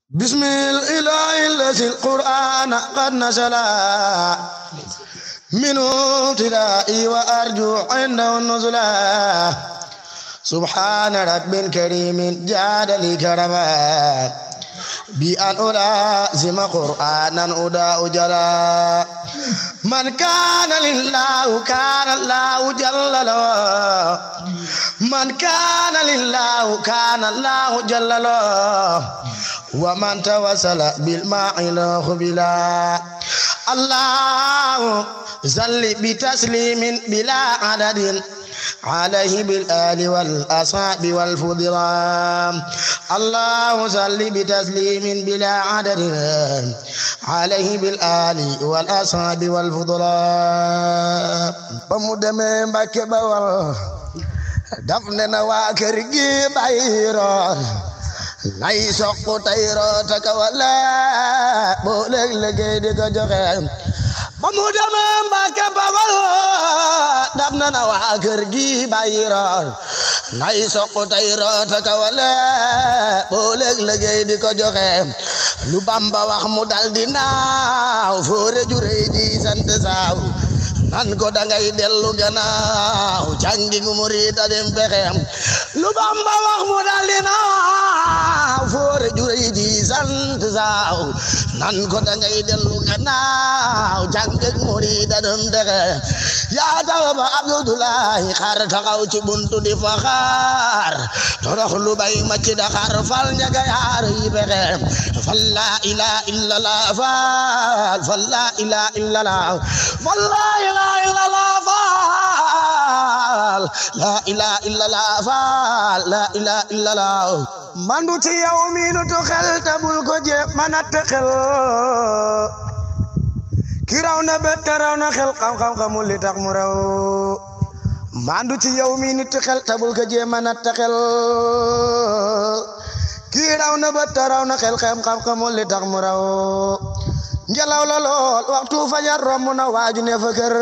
بسم الإله الذي القرآن قد نزل منه ابتدائي وأرجو عنده النزلا سبحان رب كريم جاد لي كرما بأن ألازم قرآنا أداء جلا من كان لله كان الله جل له من كان لله كان الله جل له ومن توسل بالماء له بلا الله زل بتسليم بلا عدد عليه بالآل والأصحاب والفضلان الله صل بتسليم بلا عدد عليه بالآل والأصحاب والفضلان بمدم بك بوال دفننا واكرجي بايرون nay soq tay roota ka wala boo léeg liggéey di ko joxe ba mu demee Mbàkke Bawal dab na na waa kër gi bàyyi roon nay soq tay roota ka wala boo léeg liggéey di ko joxe lu Bamba wax mu dal di naaw foore jurey di sant saaw nan ko dangay dellu gannaaw cangi ngu murida dem pexem lu Bamba wax mu dal di naaw foore jurey di sant saaw nan ko dangay dellu gannaaw cangi ngu murida dem pexem yaa tax ba Abdullahi xar taxaw ci buntu di fa xaar torox lu bay ma ci Dakar fal njaga yaar yi pexem fal la ilaha illallah fal fal la ilaha illallah fal la ilaha illallah la ilaha illallah faal la ilaha illallah mandu ci yow mi nu tu xel te bul ko je manat xel ki raw na bet te raw na xel xam-xam xamul li tax mu raw mandu ci yow mi nu tu xel te bul ko je manat xel ki raw na bet te raw na xel xam-xam xamul li tax mu raw ngelaw la lool waxtu fajar romb na waaju ne fa kër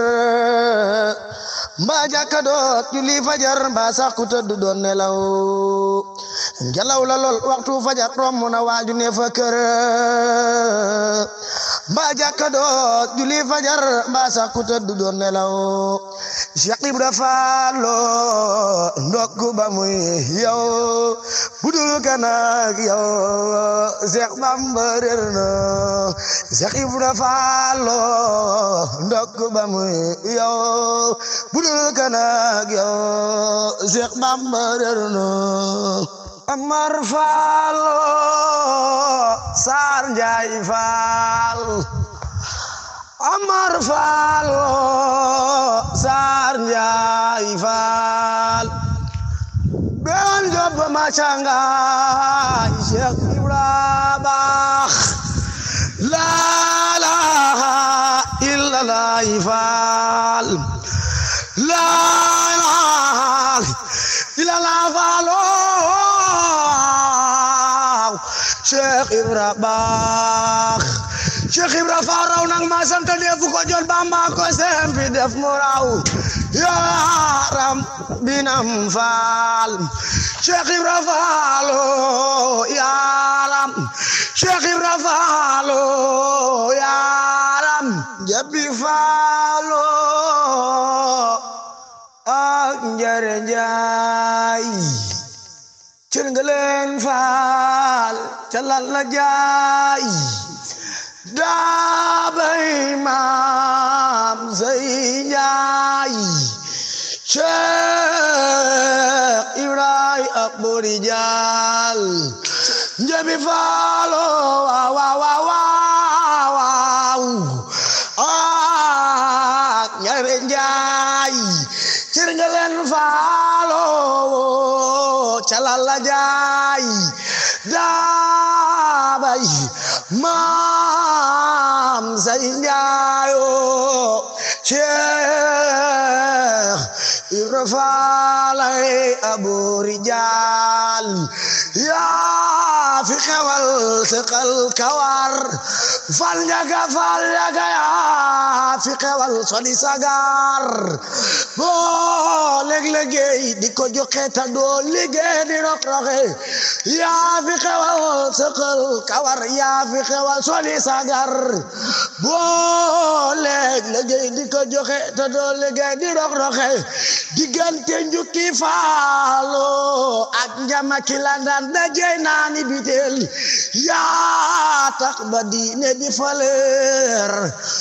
mbaa jàkka doot julli fajar mbaa sax ku tëdd doon nelaw ngelaw la lool waxtu fajar romb na waaju ne fa kër mbaa jàkka doot julli fajar mbaa sax ku tëdd doon nelaw Cheikh Ibra Fallo ndokk ba muy yow budul kanak yow Cheikh Bamba réer na Cheikh Ibra Fallo ndokk ba muy yow budul kanak yow Cheikh Bamba réer na Amar Fallo Sar Njaay Fall Amar Fallo Sar Njaay Fall ben job macanga Cheikh Ibra baax la ilaha illallah Fall la ilaha illallah Fallo Cheikh Ibra baax Cheikh Ibra Fall raw nag ma sant defu ko jot Bamba ko sempi def mu raw yaram binam Fall Cheikh Ibra Fall yaram Cheikh Ibra Fall yaram jabi Fall ak njare njaay cër nga leen Fall ca lan la jaay daabay maam say njaay Cheikh Ibrahima ak Bori Jaal njabi faalo waaw waaw waaw waaw ak ñaare njaay cër nga leen faalo calala jaay daabay maam say njaayo Cheikh Ibra Faalay Abu Rijaal yaa fi xewal sëqal kawar fal njaga fal njaga yaa fi xewal soli sagar boo léeg-léegi di ko joxe ta doo liggéey di rok roxe yaa fi xewal sëqal kawar yaa fi xewal soli sagar boo léeg-léegi di ko joxe ta doo liggéey di rok roxe diggante njukki faalo ak njama ki la daan dajey naani bitel yaa tax ba diine bi faleer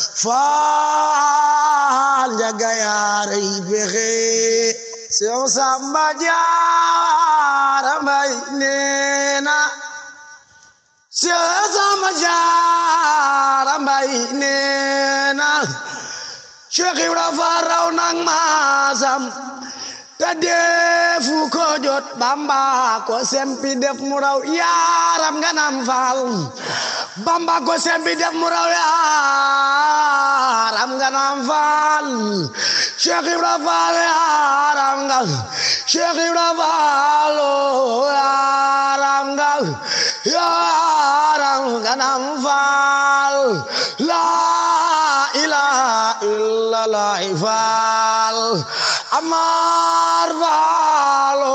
faal njaga yaarey bexe sew samba jaara mbay neena sew samba jaara mbay neena Cheikh Ibra Faal raw nang maasam te defu ko jot Bamba ko sempi def mu raw yaaram nga nam faal Bamba ko sempi def mu raw yaaram nga nam faal Cheikh Ibra Faal yaaram nga Cheikh Ibra Faal yaaram nga yaaram nga nam faal la ilaha illallah faal amar faalo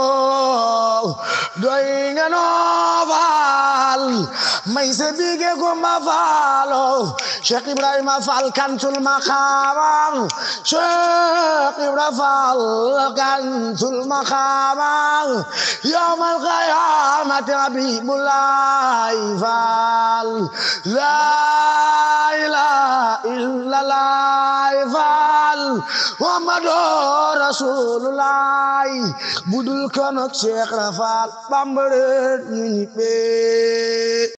doy nga noo faal may se bige gumba faalo Cheikh Ibrahima Fall kantul maqaamam Cheikh Ibrahima Fall kantul maqaamam yawmal qiyaamati Habibullahi Fall la ilaha illallah Fall Muhammadu Rasulullah budul kono Cheikh Rafal Bamba ñu ñibbee